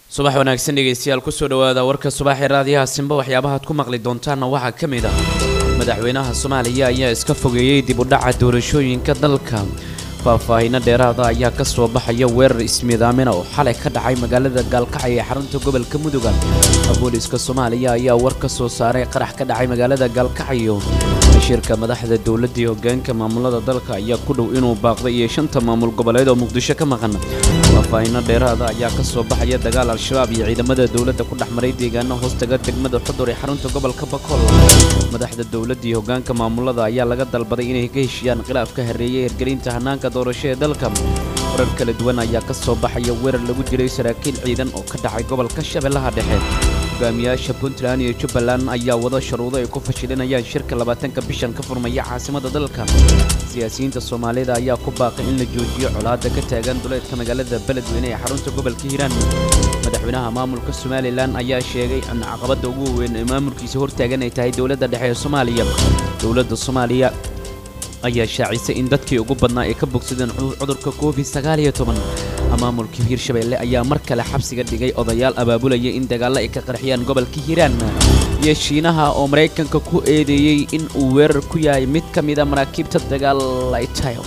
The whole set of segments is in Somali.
subax wanaagsan dhegaystayaal kusoo dhawaada warka subaxee raadiyaha simba waxyaabahaad ku maqli doontaanna waxaa ka mid ah madaxweynaha soomaaliya ayaa iska fogeeyey dib u dhaca doorashooyinka dalka faahfaahinno dheeraada ayaa ka soo baxaya weerar ismiidaamina oo xalay ka dhacay magaalada gaalkacyo ee xarunta gobolka muduga booliiska soomaaliya ayaa war ka soo saaray qarax ka dhacay magaalada gaalkacyo shirka madaxda dowladda iyo hogaanka maamulada dalka ayaa ku dhow inuu baaqday iyo shanta maamul goboleed oo muqdisho ka maqan faahfaahinno dheeraada ayaa ka soo baxaya dagaal al-shabaab iyo ciidamada dowladda ku dhex maray deegaano hoostaga degmada xudur ee xarunta gobolka bakool madaxda dowladda iyo hogaanka maamulada ayaa laga dalbaday inay ka heshiiyaan khilaaf ka hareeyay hirgelinta hanaanka doorasho ee dalka warar kala duwan ayaa ka soo baxaya weerar lagu jiray saraakiil ciidan oo ka dhacay gobolka shabeellaha dhexe hogaamiyaasha puntland iyo jubbaland ayaa wada sharuudo ay ku fashilinayaan shirka labaatanka bishan ka furmaya caasimada dalka siyaasiyiinta soomaalida ayaa ku baaqay in la joojiyo colaadda ka taagan duleedka magaalada beledweyne ee xarunta gobolka hiiraan madaxweynaha maamulka somalilan ayaa sheegay in caqabadda ugu weyn ee maamulkiisa hortaagan ay tahay dowladda dhexe ee soomaaliya dowladda soomaaliya ayaa shaacisay in dadkii ugu badnaa ay ka bogsadeen cudurka covid sagaaliyo toban maamulka hiirshabeelle ayaa mar kale xabsiga dhigay odayaal abaabulaya in dagaallo ay ka qarxiyaan gobolka hiiraan iyo shiinaha oo maraykanka ku eedeeyey in uu weerar ku yahay mid ka mida maraakiibta dagaal ay tahay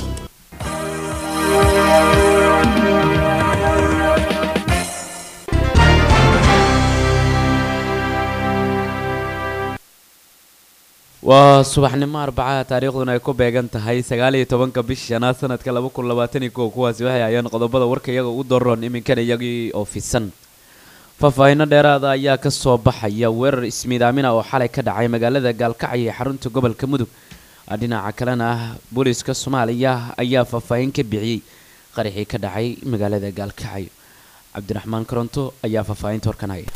waa subaxnimo arbacaha taariikhduna ay ku beegan tahay sagaaliyo tobanka bish shanaad sanadka laba kun labaatan iyo kow kuwaasi waxay hayeen qodobada warka iyaga ugu daroon iminkana iyagii oo fisan faahfaahinno dheeraada ayaa ka soo baxaya weerar ismiidaamina oo xalay ka dhacay magaalada gaalkacyo ee xarunta gobolka mudug dhinaca kalena ah booliiska soomaaliya ayaa faahfaahin ka bixiyey qaraxii ka dhacay magaalada gaalkacyo cabdiraxmaan koronto ayaa faahfaahinta horkan haya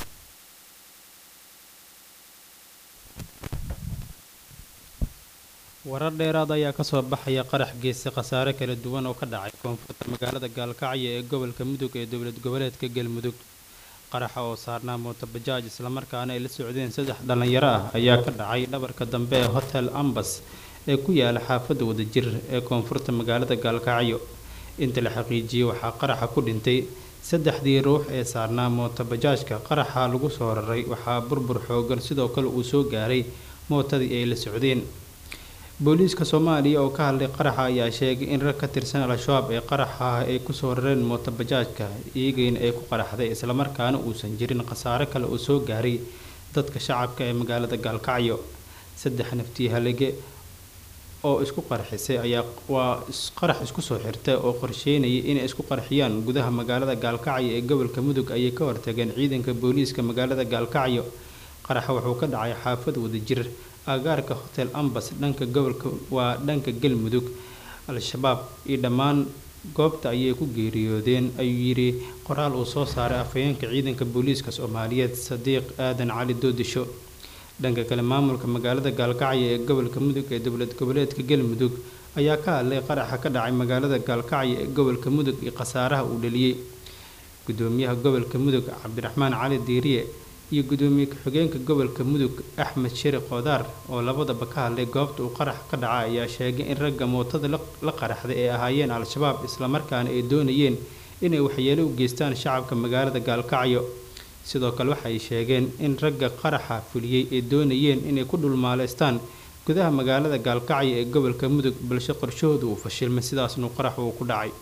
warar dheeraad ayaa kasoo baxaya qarax geesi khasaare kala duwan oo ka dhacay koonfurta magaalada gaalkacyo ee gobolka mudug ee dowlad goboleedka galmudug qaraxa oo saarnaa mootobajaaj islamarkaana ay la socdeen saddex dhallinyaro ah ayaa ka dhacay dhabarka dambe ee hotel ambas ee ku yaala xaafadda wadajir ee koonfurta magaalada gaalkacyo inta la xaqiijiyey waxaa qaraxa ku dhintay saddexdii ruux ee saarnaa mootobajaajka qaraxa lagu soo raray waxaa burbur xoogan sidoo kale uu soo gaaray mootadii ay la socdeen booliiska soomaaliya oo ka hadlay qaraxa ayaa sheegay in rag ka tirsan al-shabaab ee qaraxa ay kusoo rareen mootobajaajka iyagayna ay ku qaraxday islamarkaana uusan jirin khasaare kale oo soo gaaray dadka shacabka ee magaalada gaalkacyo saddex naftii halige oo isku qarxisay ayaa waa qarax isku soo xirtay oo qorsheynayay inay isku qarxiyaan gudaha magaalada gaalkacyo ee gobolka mudug ayay ka hortageen ciidanka booliiska magaalada gaalkacyo qaraxa wuxuu ka dhacay xaafad wadajir agaarka hotel ambas dhanka gobolka waa dhanka galmudug al-shabaab iyo dhammaan goobta ayay ku geeriyoodeen ayuu yidhi qoraal uu soo saaray afhayeenka ciidanka booliiska soomaaliyeed sadiiq aadan cali doodisho dhanka kale maamulka magaalada gaalkacyo ee gobolka mudug ee dowlad goboleedka galmudug ayaa ka hadlay qaraxa ka dhacay magaalada gaalkacyo ee gobolka mudug iyo khasaaraha uu dhaliyey gudoomiyaha gobolka mudug cabdiraxmaan cali diiriye iyo gudoomiye ku-xigeenka gobolka mudug axmed sheri koodaar oo labadaba ka hadlay goobta uu qarax ka dhaca ayaa sheegay in ragga mootada la qaraxday ay ahaayeen al-shabaab islamarkaana ay doonayeen inay waxyeelo u geystaan shacabka magaalada gaalkacyo sidoo kale waxay sheegeen in ragga qaraxa fuliyey ay doonayeen inay ku dhulmaaleystaan gudaha magaalada gaalkacyo ee gobolka mudug balse qorshahooda uu fashilmay sidaasnuu qarax uu ku dhacay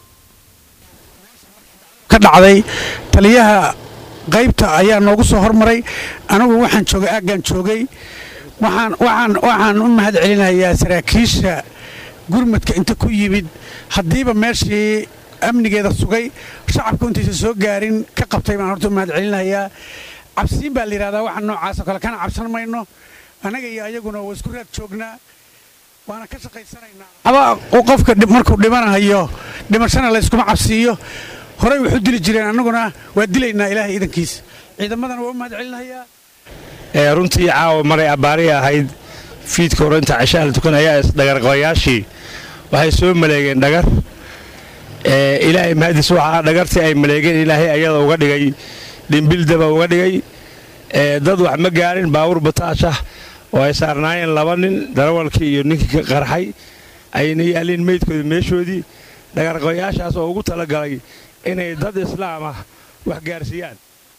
ka dhacday taliyaha qaybta ayaa noogu soo hormaray anigu waxaan joogay aaggaan joogay waxaan u mahad celinayaa saraakiisha gurmadka inta ku yimid haddiiba meeshii amnigeeda sugay shacabku intaysa soo gaarin ka qabtay baan horta u mahad celinayaa cabsiin baa la yidhahdaa waxaan noocaasoo kale kana cabsan mayno annaga iyo ayaguna waa isku raad joognaa waana ka shaqaysanaynaa aba qofka markuu dhimanayo dhimashana layskuma cabsiiyo horey wuxuu dili jireen annaguna waa dilaynaa ilaahay idankiisa ciidamadana waa u mahad celinayaa runtii caawa maray abbaari ahayd fiidka hore inta cashaha la tukanaya dhagarqabayaashii waxay soo maleegeen dhagar ilaahay mahadis waxaa dhagartii ay maleegeen ilaahay ayada uga dhigay dhimbildaba uga dhigay dad wax ma gaarin baawur bataashah oo ay saarnaayeen laba nin darawalkii iyo ninkii ka qarxay ayna yaalliin meydkooda meeshoodii dhagarqabayaashaas oo ugu talagalay inay dad islaam ah wax gaarsiiyaan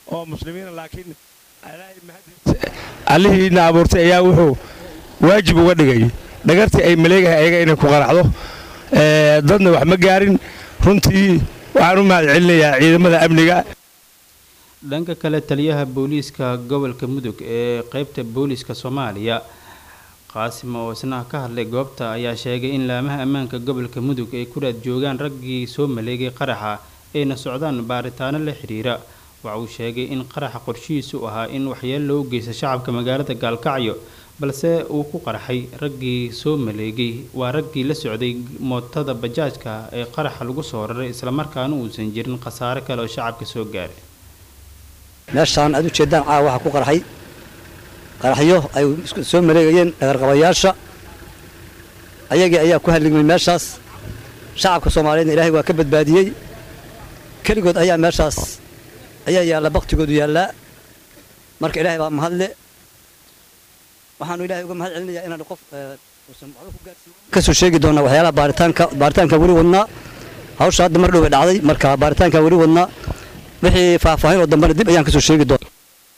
oo muslimiina laakiin allihiina abuurtay ayaa wuxuu waajib uga dhigay dhagartii ay maleegahay ayaga inay ku qaraxdo dadna wax ma gaarin runtii waxaan u mahad celinayaa ciidamada amniga dhanka kale taliyaha booliiska gobolka mudug ee qeybta booliiska soomaaliya qaasim oo isna ka hadlay goobta ayaa sheegay in laamaha ammaanka gobolka mudug ay ku raad joogaan raggii soo maleegay qaraxa ayna socdaan baaritaano la xidhiira waxa uu sheegay in qaraxa qorshihiisu ahaa in waxyeelo loo geysta shacabka magaalada gaalkacyo balse uu ku qarxay raggii soo maleegay waa raggii la socday mootada bajaajka ee qaraxa lagu soo raray islamarkaana uusan jirin khasaare kale oo shacabka soo gaaray meeshaan aad u jeeddaan caawa waxaa ku qarxay qaraxyo ay soo maleegayeen dhagarqabayaasha ayagii ayaa ku halligmay meeshaas shacabka soomaaliyeedna ilaahay waa ka badbaadiyey keligood ayaa meeshaas ayaa yaalla baktigoodu yaallaa marka ilaahay baa mahadle waxaanu ilaahay uga mahad celinayaa inaan qof uusan waxba ku gaarsiin ka soo sheegi doonaa waxyaalaha baaritaanka baaritaanka weli wadnaa hawsha hadda mar dhow bay dhacday marka baaritaanka weli wadnaa wixii faahfaahin oo dambena dib ayaan ka soo sheegi doonaa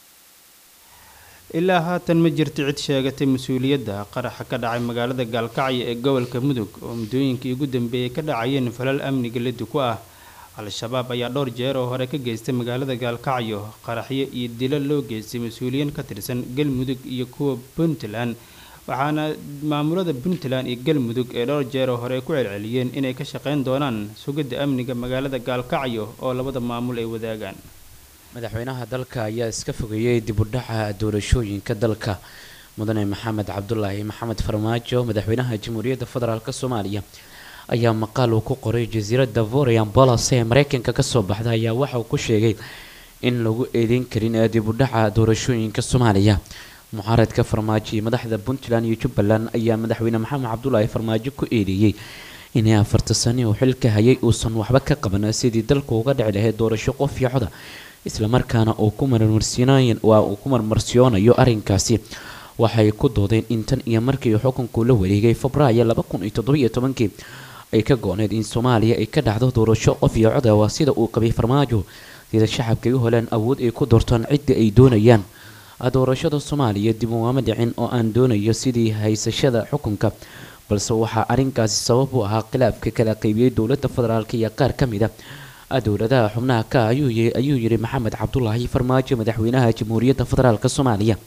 ilaa haatan ma jirto cid sheegatay mas-uuliyadda qaraxa ka dhacay magaalada gaalkacyo ee gobolka mudug oo muddooyinkii ugu dambeeyey ka dhacayeen falal amniga lidi ku ah al-shabaab ayaa dhowr jeer oo hore ka geystay magaalada gaalkacyo qaraxyo iyo dilo loo geystay mas-uuliyiin ka tirsan galmudug iyo kuwa puntland waxaana maamulada puntland iyo galmudug ee dhowr jeer oo hore ku celceliyeen inay ka shaqayn doonaan sugidda amniga magaalada gaalkacyo oo labada maamul ay wadaagaan madaxweynaha dalka ayaa iska fogeeyey dib u dhaca doorashooyinka dalka mudane maxamed cabdulaahi maxamed farmaajo madaxweynaha jamhuuriyadda federaalk soomaaliya ayaa maqaal uu ku qoray jasiiradda vorian bolos ee mareykanka kasoo baxda ayaa waxa uu ku sheegay in lagu eedeyn karin ee dib u dhaca doorashooyinka soomaaliya mucaaradka farmaajo iyo madaxda puntland iyo jubbaland ayaa madaxweyne maxamed cabdulaahi farmaajo ku eedeeyey inay afarta sani uu xilka hayay uusan waxba ka qaban sidii dalku uga dhici lahayd doorasho qof iyo coda islamarkaana uu ku marmarsiinayn waa uu ku marmarsiyoonayo arrinkaasi waxay ku doodeen in tan iyo markii xukunku la wareegay febraayo laba kun iyo toddobiyo tobankii ay ka go-need in soomaaliya ay ka dhacdo doorasho qof iyo coda waa sida uu qabay farmaajo sida shacabka u heleen awood ay ku doortaan cidda ay doonayaan doorashada soomaaliya dib ugaama dhicin oo aan doonayo sidii haysashada xukunka balse waxaa arrinkaasi sabab u ahaa khilaafka kala qaybiyey dowladda federaalk iyo qaar ka mid a dowladaha xubnaha ka ayuu yidhi maxamed cabdulaahi farmaajo madaxweynaha jamhuuriyadda federaalk soomaaliya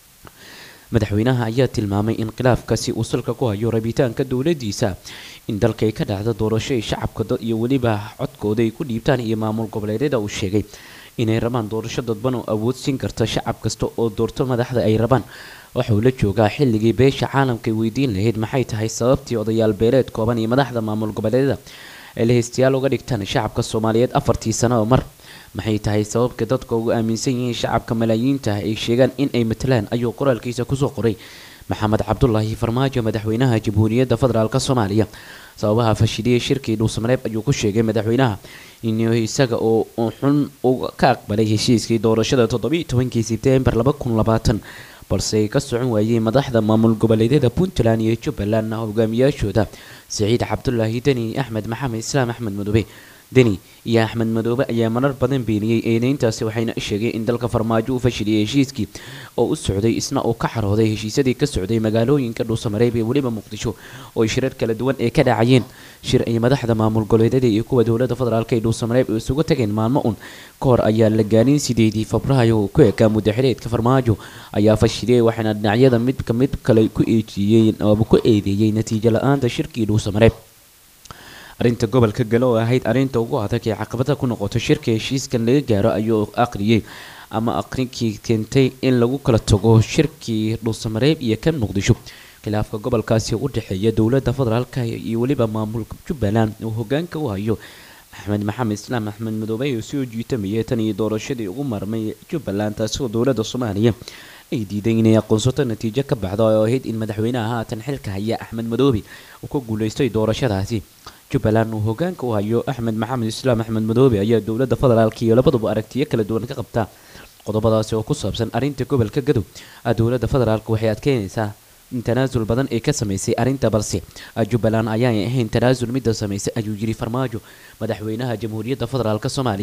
madaxweynaha ayaa tilmaamay in khilaafkaasi uu salka ku hayo rabitaanka dowladiisa in dalkay ka dhacda doorasho ay shacabka iyo weliba codkooda ay ku dhiibtaan iyo maamul goboleedyada uu sheegay inay rabaan doorasho dadban oo awood siin karta shacab kasta oo doorto madaxda ay rabaan waxauu la joogaa xilligii beesha caalamkay weydiin lahayd maxay tahay sababtii odayaal beeleed kooban iyo madaxda maamul goboleedyada ay lahaystayaal uga dhigtaan shacabka soomaaliyeed afartii sano oo mar maxay tahay sababka dadka ugu aaminsan yihiin shacabka malaayiinta ay sheegaan in ay matalaan ayuu qoraalkiisa kusoo qoray maxamed cabdulaahi farmaajo madaxweynaha jamhuuriyadda federaalk soomaaliya sababaha fashiliyey shirkii dhuusamareeb ayuu ku sheegay madaxweynaha in isaga oo xun ka aqbalay heshiiskii doorashada toddobiiyo tobankii sebtembar laba kun labaatan balse ay ka socon waayey madaxda maamul goboleedyada puntland iyo jubbaland hogaamiyaashooda siciid cabdulaahi deni axmed maxamed islaam axmed madoobe deni iyo axmed madoobe ayaa marar badan beeniyey eedeyntaasi waxayna sheegeen in dalka farmaajo uu fashiliyey heshiiskii oo u socday isna uu ka xarooday heshiisyadii ka socday magaalooyinka dhuusamareeb iyo weliba muqdisho oo ay shirar kala duwan ee ka dhacayeen shir ay madaxda maamul goboleedyada iyo kuwa dowladda federaalk ee dhuusamareeb isugu tageen maalmo un ka hor ayaa la gaarin sideedii febraayo oo ku ekaa muddaxileedka farmaajo ayaa fashiliyey waxayna dhinacyada midka mid kale ku eejiyeen ooba ku eedeeyey natiijo la-aanta shirkii dhuusamareeb arrinta gobolka gale oo ahayd arrinta ugu adag ee caqabada ku noqoto shirka heshiiskan laga gaaro ayuu aqriyey ama aqrinkii keentay in lagu kala tago shirkii dhuusamareeb iyo kan muqdisho khilaafka gobolkaasi u dhexeeya dowladda federaalk iyo weliba maamulka jubbaland uu hogaanka u hayo axmed maxamed islaam axmed madoobe oo soo jiitamayay tan iyo doorashadii ugu marmay jubbaland taasoo dowladda soomaaliya ay diiday inay aqoonsato natiijo ka baxda oo ahayd in madaxweynaha haatan xilka haya axmed madoobe uu ka guuleystay doorashadaasi jubbaland uu hogaanka u hayo axmed maxamed islaam axmed madoobe ayaa dowladda federaalk iyo labaduba aragtiyo kala duwan ka qabta qodobadaasi oo ku saabsan arrinta gobolka gadow dowladda federaalk waxay adkeynaysaa in tanaasul badan ay ka samaysay arrinta balse jubbaland ayaanay ahayn tanaasul midda samaysay ayuu yiri farmaajo madaxweynaha jamhuuriyadda federaalk soomaaliya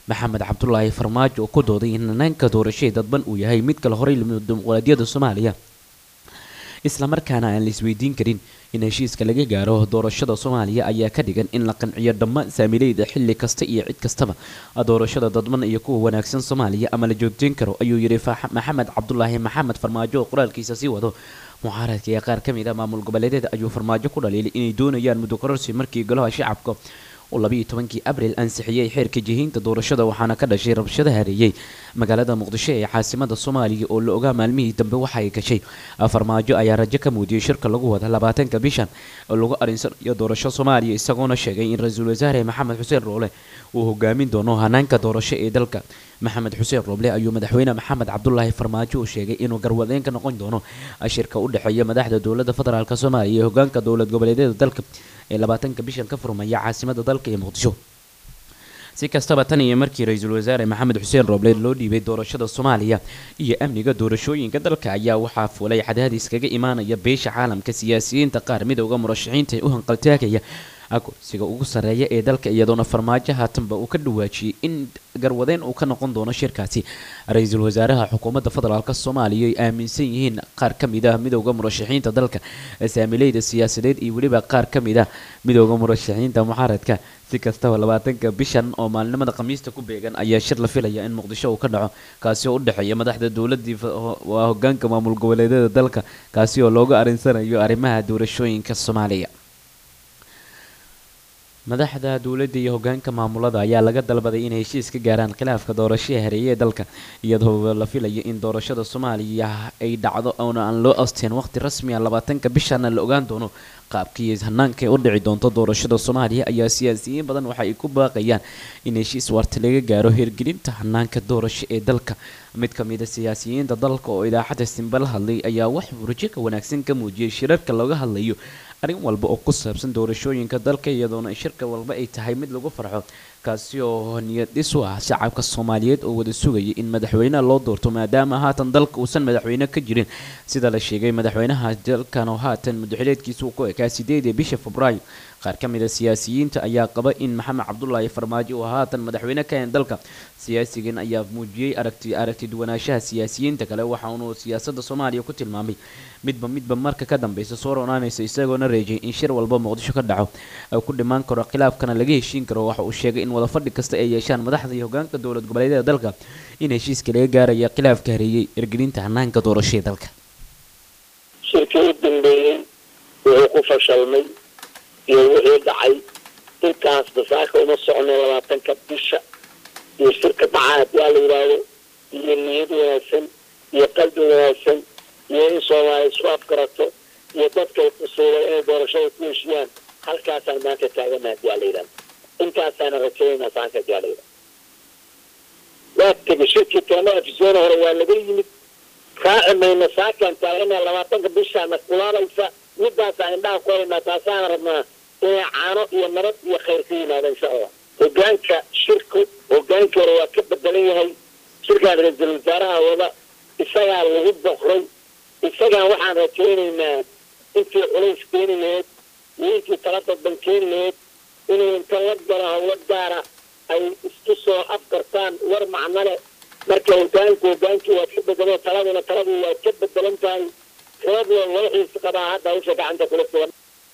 maxamed cabdulaahi farmaajo oo ku dooday in hanaanka doorashada dadban uu yahay mid kale horey dimuqraadiyadda soomaaliya islamarkaana aan la isweydiin karin in heshiiska laga gaaro doorashada soomaaliya ayaa ka dhigan in la qanciyo dhammaan saamileyda xilli kasta iyo cid kastaba doorashada dadban iyo kuwa wanaagsan soomaaliya ama la joogteyn karo ayuu yidhi maxamed cabdulaahi maxamed farmaajo oo qoraalkiisa sii wado mucaaradka ee qaar ka mid a maamul goboleedyada ayuu farmaajo ku dhaliilay inay doonayaan muddo kororsi markii golaha shacabka oo labayo tobankii abril ansixiyey xeerka jihiinta doorashada waxaana ka dhashay rabshada hareeyey magaalada muqdisho ee caasimada soomaaliya oo la ogaa maalmihii dambe waxa ay gashay farmaajo ayaa rajo ka muudiyey shirka lagu wada labaatanka bishan oo lagu arinsanayo doorasho soomaaliya isagoona sheegay in ra-iisul wasaare maxamed xuseen roole uu hogaamin doono hanaanka doorasho ee dalka maxamed xuseen roble ayuu madaxweyne maxamed cabdulaahi farmaajo uu sheegay inuu garwadeen ka noqon doono shirka u dhexeeya madaxda dowladda federaalk soomaaliya iyo hogaanka dowlad goboleedyada dalka ee labaatanka bishan ka furmaya caasimada dalka ee muqdisho si kastaba tan iyo markii ra-iisul wasaare maxamed xuseen roble loo dhiibay doorashada soomaaliya iyo amniga doorashooyinka dalka ayaa waxaa fulay cadaadis kaga imaanaya beesha caalamka siyaasiyiinta qaar midowda murashaxiinta ee u hanqaltaagaya kursiga ugu sarreeya ee dalka iyadoona farmaajo haatanba uu ka dhawaajiyey in garwadeen uu ka noqon doono shirkaasi ra-iisul wasaaraha xukuumadda federaalk soomaaliya ay aaminsan yihiin qaar ka mid ah midowda murashaxiinta dalka saamileyda siyaasadeed iyo weliba qaar ka mid ah midowda murashaxiinta mucaaradka si kastaba labaatanka bishan oo maalinimada khamiista ku beegan ayaa shir la filaya in muqdisho uu ka dhaco kaasi oo u dhexeeya madaxda dowladii waa hogaanka maamul goboleedyada dalka kaasi oo looga arinsanayo arrimaha doorashooyinka soomaaliya madaxda dowladda iyo hogaanka maamulada ayaa laga dalbaday inay heshiis ka gaaraan khilaafka doorashada hareeye ee dalka iyadoo la filayo in doorashada soomaaliya ay dhacdo oona aan loo asteen waqti rasmi a labaatanka bishana la ogaan doono qaabkii hanaanka u dhici doonto doorashada soomaaliya ayaa siyaasiyiin badan waxa ay ku baaqayaan in heshiis waarta laga gaaro hirgelinta hanaanka doorasho ee dalka mid ka mid a siyaasiyiinta dalka oo idaacadda simba la hadlay ayaa waxuu rajo ka wanaagsan ka muujiyey shirarka looga hadlayo arrin walba oo ku saabsan doorashooyinka dalka iyadoona shirka walba ay tahay mid lagu farxo kaasi oo niyad dhis u ah shacabka soomaaliyeed oo wada sugayay in madaxweyneha loo doorto maadaama haatan dalka uusan madaxweyne ka jirin sida la sheegay madaxweynaha dalkan oo haatan mudaxileedkiisa uu ku ekaa sideedii bisha febraayo qaar ka mid a siyaasiyiinta ayaa qaba in maxamed cabdulaahi farmaajo uu haatan madaxweyne ka hen dalka siyaasigan ayaa muujiyey aragti aragti duwanaanshaha siyaasiyiinta kale waxaunuu siyaasadda soomaaliya ku tilmaamay midba midba marka ka dambeysa soo ronaanaysa isagoona reejay in shir walba muqdisho ka dhaco ay ku dhimaan karo khilaafkana laga heshiin karo waxa uu sheegay in wadafadhi kasta ay yeeshaan madaxda iyo hogaanka dowlad goboleedyada dalka in heshiiska laga gaaraya khilaafka hareeyey ergelinta hanaanka doorashada dalka shirkii u dambeeyey wuxuu ku fashalmay iyo wixii dhacay intaas basaaka uma socno labaatanka bisha iyo shirka dhacaad waa la yidhaahdo iyo niyad wanaagsan iyo qalbi wanaagsan iyo in soomaaliya isku afgarato iyo dadkay qusuubay inay doorashada ku heshiyaan halkaasaan maanta taaganaha hadii aa la yidhahdo intaasaana rajaynaa saanka hadii aa la yidhahdo waa tegay shirkii teema afisyoona hore waa laga yimid raaci mayna saakaan taaganaha labaatanka bishaana kulaabaysa midaasaan indhaha ku haynaa taasaana rabnaa inay caano iyo nabad iyo khayr ka yimaado insha allah hogaanka shirku hogaankii hore waa ka bedelan yahay shirkaan ra-iisul wasaaraha wada isagaa lagu boqray isagaan waxaan rajaynaynaa intii culays keeni laheyd iyo intii tala dadban keeni laheyd inuu inta la galo hawlo gaara ay isku soo afkartaan war macno leh marka hogaanku hogaankii waa ka bedelo taladuna taladu waa ka bedelan tahay rooblo loo xiisi qabaa hadda hawsha gacanta kula sugan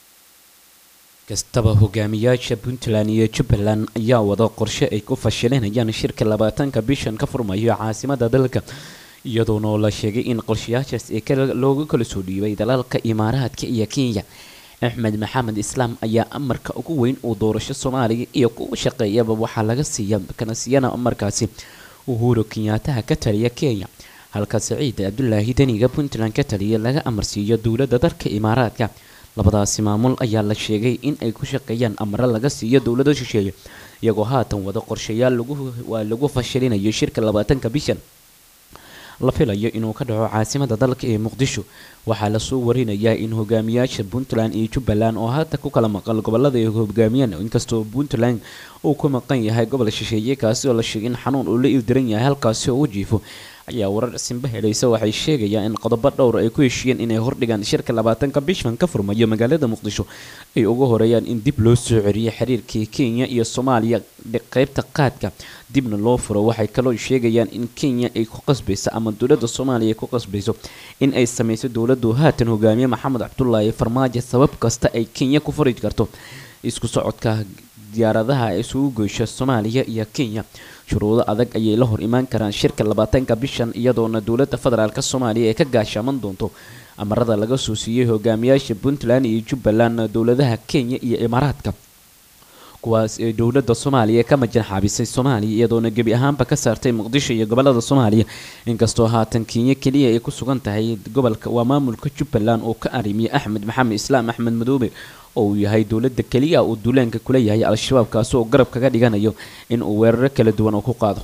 kastaba hogaamiyaasha puntland iyo jubbaland ayaa wada qorshe ay ku fashilinayaan shirka labaatanka bishan ka furmayo caasimada dalka iyadoona la sheegay in qorshayaashaas ee looga kala soo dhiibay dalalka imaaraadka iyo kenya axmed maxamed islaam ayaa amarka ugu weyn uu doorasho soomaaliya iyo kuwa shaqeeyaba waxaa laga siiya kana siiyana amarkaasi uhuru kenyaataha ka taliya kenya halka saciid cabdulaahi deniga puntland ka taliya laga amarsiiyo dowladda dalka imaaraadka labadaasi maamul ayaa la sheegay in ay ku shaqeeyaan amaro laga siiyo dowlada shisheeye iyagoo haatan wada qorshayaal waa lagu fashilinayo shirka labaatanka bishan la filayo inuu ka dhaco caasimada dalka ee muqdisho waxaa lasoo warinayaa in hogaamiyaasha puntland iyo jubbaland oo hadda ku kala maqan gobolada ay hogaamiyaan inkastoo puntland uu ku maqan yahay gobol shisheeye kaasi oo la sheegay in xanuun uu la ildiran yahay halkaasi oo u jiifo ayaa warar simba helaysa waxay sheegayaan in qodobo dhowr ay ku heshiiyeen inay hordhigaan shirka labaatanka bishan ka furmayo magaalada muqdisho ay uga horeeyaan in dib loo soo celiyo xiriirkii kenya iyo soomaaliya qeybta qaadka dibna loo furo waxay kaloo sheegayaan in kenya ay ku qasbayso ama dowladda soomaaliya ay ku qasbayso in ay sameyso dowladdu haatan hogaamiye maxamed cabdulaahi farmaajo sabab kasta ay kenya ku furi karto isku socodka diyaaradaha isugu goysha soomaaliya iyo kenya shuruudo adag ayay la hor imaan karaan shirka labaatanka bishan iyadoona dowladda federaalk soomaaliya ee ka gaashaaman doonto amarada laga soo siiyey hogaamiyaasha puntland iyo jubbaland dowladaha kenya iyo imaaraadka kuwaas ee dowladda soomaaliya ka majan xaabisay soomaaliya iyadoona gebi ahaanba ka saartay muqdisho iyo gobolada soomaaliya inkastoo haatan kenya keliya ay ku sugan tahay gobolka waa maamulka jubbaland oo ka arimiya axmed maxamed islaam axmed madoobe oo uu yahay dowladda keliya uu duulaanka kula yahay al-shabaab kaasi oo garab kaga dhiganayo in uu weeraro kala duwan oo ku qaado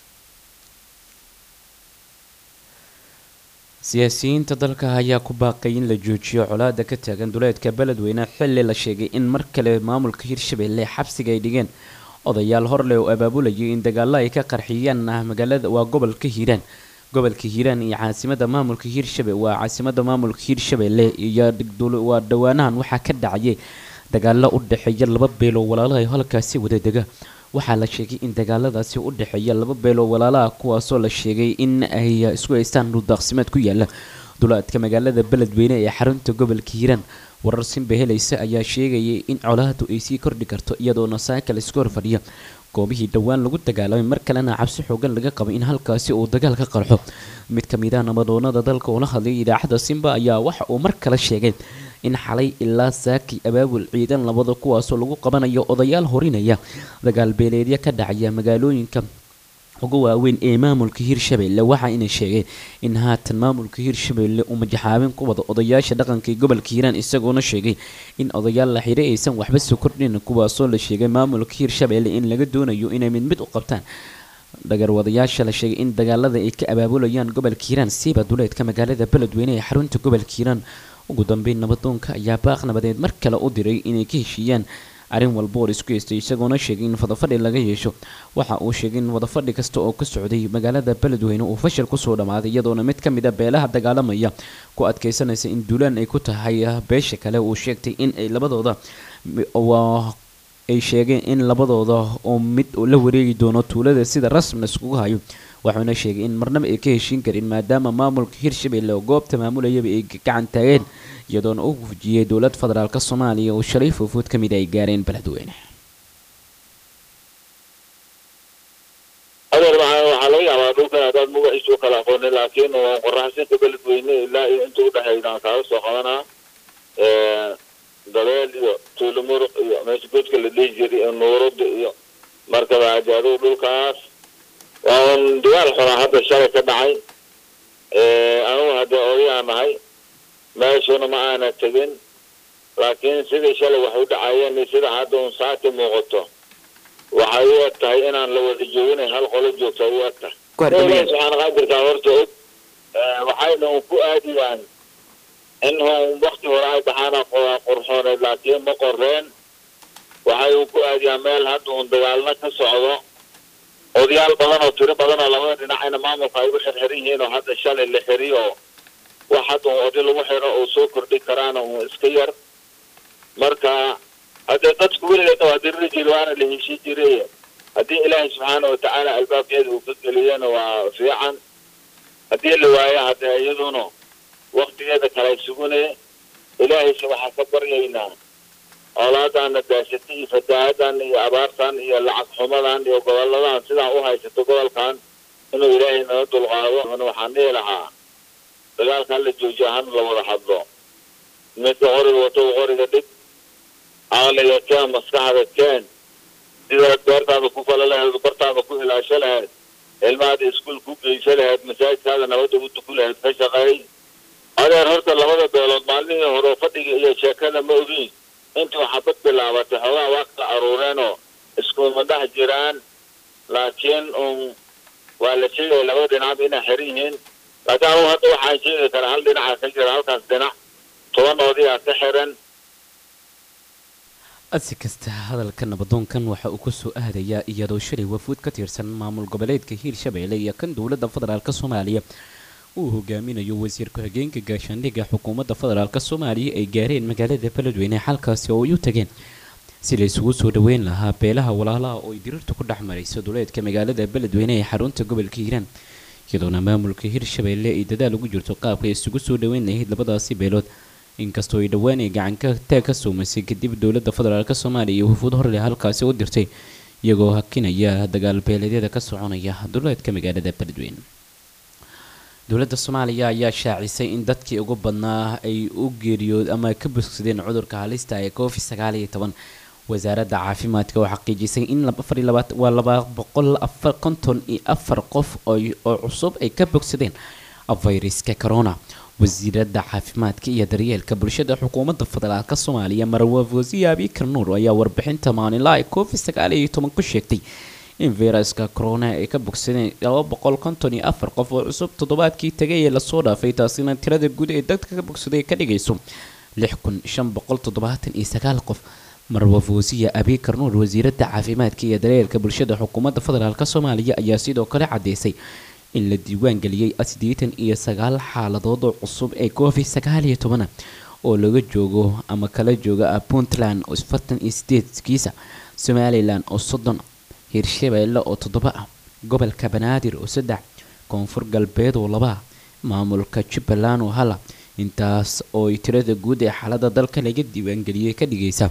siyaasiyiinta dalka ayaa ku baaqay in la joojiyo colaada ka taagan duleedka beledweyne xilli la sheegay in mar kale maamulka hirshabelle xabsiga ay dhigeen odayaal horleh oo abaabulayay in dagaalo ay ka qarxiyaan magaalada waa gobolka hiiraan gobolka hiiraan iyo caasimada maamulka hiirshabe waa caasimada maamulka hiirshabelle iyo waa dhawaanahan waxaa ka dhacayay dagaalo u dhexeeya laba beeloo walaalaha halkaasi wada dega waxaa la sheegay in dagaaladaasi u dhexeeya laba beeloo walaalaha kuwaasoo la sheegay in ay isku haystaan dhuldaaqsimeed ku yaala dulaadka magaalada beledweyne ee xarunta gobolka hiiraan warar simba helaysa ayaa sheegayay in colaadu ay sii kordhi karto iyadoona saaka laisku horfadhiya goobihii dhowaan lagu dagaalamay mar kalena cabsi xoogan laga qabay in halkaasi uu dagaal ka qarxo mid ka mid ah nabadoonada dalka oo la hadlay idaacadda simba ayaa waxa uu mar kale sheegay in xalay ilaa saakay abaabul ciidan labada kuwaasoo lagu qabanayo odayaal horinaya dagaal beeleedya ka dhacaya magaalooyinka ugu waaweyn ee maamulka hiirshabelle waxa ina sheegay in haatan maamulka hiirshabelle uu majaxaabin ku wada odayaasha dhaqanka ee gobolka hiiraan isagoona sheegay in odayaal la xiray aysan waxba soo kordhin kuwaasoo la sheegay maamulka hiirshabelle in laga doonayo inay mid mid u qabtaan dhagarwadayaasha la sheegay in dagaalada ay ka abaabulayaan gobolka hiiraan siiba duleedka magaalada beledweyne ee xarunta gobolka hiiraan ugu dambeyn nabadoonka ayaa baaq nabadeed mar kale u diray inay ka heshiiyaan arrin walba oo isku haystay isagoona sheegay in wadafadhi laga yeesho waxa uu sheegay in wadafadhi kasta oo ka socday magaalada beledweyne uu fashil kusoo dhammaaday iyadoona mid ka mid a beelaha dagaalamaya ku adkaysanaysa in duulaan ay ku tahay beesha kale uu sheegtay in ay labadooda ay sheegeen in labadooda oo mid la wareegi doono tuulada sida rasmina iskugu hayo waxuuna sheegay in marnaba ay ka heshiin karin maadaama maamulka hiirshabelle oo goobta maamulayaba ay gacan taageen iyadoona u fujiyey dowlad federaalk soomaaliya oo shalay foofood ka mid ay gaareen beledweyne adeer waxaa laga yaabaa dhulkan haddaad magaciisu kala aqoonin laakiin qoraxsinka beledweyne ilaa iyo inta udhexeydaan kaala soo qabanaa dabeel iyo tuulamuruq iyo meesha godka la dhihi jiray iyo nuurada iyo markaba ajaaduu dhulkaas waa un dagaal xunaa hadda shalay ka dhacay anugu haddee odayaa nahay meeshuna ma aana tegin laakiin sidii shalay wax u dhacayeen sida hadda un saati muuqato waxay u eg tahay inaan la wada jooginay hal qolo joogta u eg tahay subxaana qaadirkaa horta og waxayna un ku aadiyaan in un wakti hore ay dhaxaana qurxooneed laakiin ma qoreen waxay un ku aadiyaan meel hadda un dagaalna ka socdo odayaal badan oo tiro badan oo labada dhinacayna maamulka ay u xirxiran yihiin oo hadda shalay la xiriyo wax hadda un oday lagu xiro oo soo kordhi karaana un iska yar marka haddee dadku weligeedna waa diriri jiri waana la heshii jiray haddii ilaahay subxaana watacaala albaabkeeda uu ka geliyana waa fiican haddii la waayo haddee iyaduna waktigeeda kale sugune ilaahayse waxaa ka baryaynaa oolaadana daasatay iyo fataahadan iyo abaartan iyo lacag xumadan iyo goboladan sidaan u haysato gobolkan inuu ilaahay naga dulqaado waxaan dhihi lahaa dagaalkan la joojiyo hana la wada hadlo midka qoriga wato qoriga dhig caqliga keen maskaxda keen sidaad beertaada ku fala lahayd bartaada ku ilaasho lahayd ilmahaada iskuol ku geyso lahayd masaajidkaada nabadda u tuku lahayd ka shaqeey adeer horta labada beelood maalmihii hore fadhiga iyo sheekada ma ogiin intii waxabad bilaabatay xoogaa waa kala aruureenoo iskuma dhex jiraan laakiin un waa la sheegaya labada dhinacba inay xiran yihiin laakiin anugu hadda waxaan sheegi karaa hal dhinaca ka jira halkaas dhinac toban oodiyaa ka xiran si kasta hadalka nabadoonkan waxa uu kusoo aadayaa iyadoo shalay wafuud ka tirsan maamul goboleedka hiirshabeelle iyo kan dowladda federaalk soomaaliya uu hogaaminayo wasiir ku-xigeenka gaashaandhigga xukuumadda federaalk soomaaliya ay gaareen magaalada beledweyne xalkaasi oo ay u tageen si la isugu soo dhaweyn lahaa beelaha walaalaha oo ay dirirtu ku dhex marayso duleedka magaalada beledweyne ee xarunta gobolka hiiraan iyadoona maamulka hiirshabeelle ay dadaal ugu jirto qaabka isugu soo dhaweyn lahayd labadaasi beelood inkastoo ay dhowaan ay gacanka taag ka soomaysay kadib dowladda federaalk soomaaliya iyo wafuud horle halkaasi u dirtay iyagoo hakinaya dagaal beeleedyada ka soconaya duleedka magaalada beledweyne dowladda soomaaliya ayaa shaacisay in dadkii ugu badnaa ay u geeriyood ama ka bogsadeen cudurka halista ee covid sagaal iyo toban wasaaradda caafimaadka oo xaqiijisay in waa laba boqol afar konton iyo afar qof oo cusub ay ka bogsadeen fayraska corona wasiiradda caafimaadka iyo daryeelka bulshada xukuumadda federaalk soomaaliya marwa wasiir abikar nuur ayaa warbixinta maalinlaha ee covid sagaal iyo toban ku sheegtay in fayraska corona ay ka bogsadeen laba boqol konton iyo afar qof oo cusub toddobaadkii tagay ee lasoo dhaafay taasina tirada guud ee dadka ka bogsaday ka dhigayso lix kun shan boqol toddobaatan iyo sagaal qof marwa wasiya abikar nuur wasiiradda caafimaadka iyo daryeelka bulshada xukuumadda federaalk soomaaliya ayaa sidoo kale cadeysay in la diiwaan geliyey siddeetan iyo sagaal xaaladood oo cusub ee covid sagaal iyo tobana oo laga joogo ama kala jooga puntland oo afartan iyo sideed kiisa somalilan oo soddon hiirshabeelle oo toddoba ah gobolka banaadir oo saddex koonfur galbeed oo laba maamulka jubbaland oo hala intaas oo ay tirada guud ee xaalada dalka laga diiwaangeliyey ka dhigaysa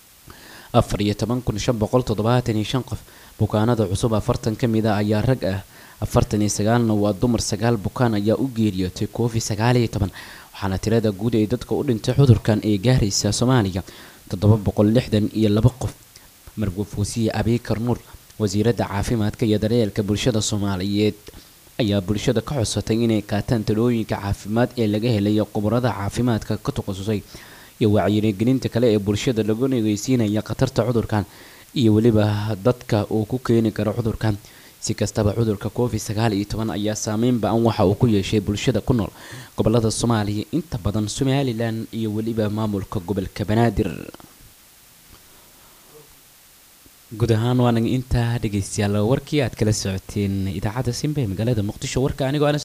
afar iyo toban kun shan boqol toddobaatan iyo shan qof bukaanada cusub afartan ka mid a ayaa rag ah afartan iyo sagaalna waa dumar sagaal bukaan ayaa u geeriyootay covid sagaal iyo toban waxaana tirada guud ee dadka u dhintay cudurkan ee gaaraysa soomaaliya toddoba boqol lixdan iyo laba qof marwaf wasiye abikar nuur wasiiradda caafimaadka iyo daryeelka bulshada soomaaliyeed ayaa bulshada ka codsatay inay qaataan talooyinka caafimaad ee laga helayo khubarada caafimaadka ka takhasusay iyo wacyigelinta kale ee bulshada lagu negeysiinaya khatarta cudurkan iyo weliba dadka uu ku keeni karo cudurkan si kastaba cudurka covid sagaal iyo toban ayaa saameyn ba-an waxa uu ku yeeshay bulshada ku nool gobolada soomaaliya inta badan somalilan iyo weliba maamulka gobolka banaadir guud ahaan waana intaa dhegeystayaal warkii aad kala socoteen idaacadda simba ee magaalada muqdisho warka anigoo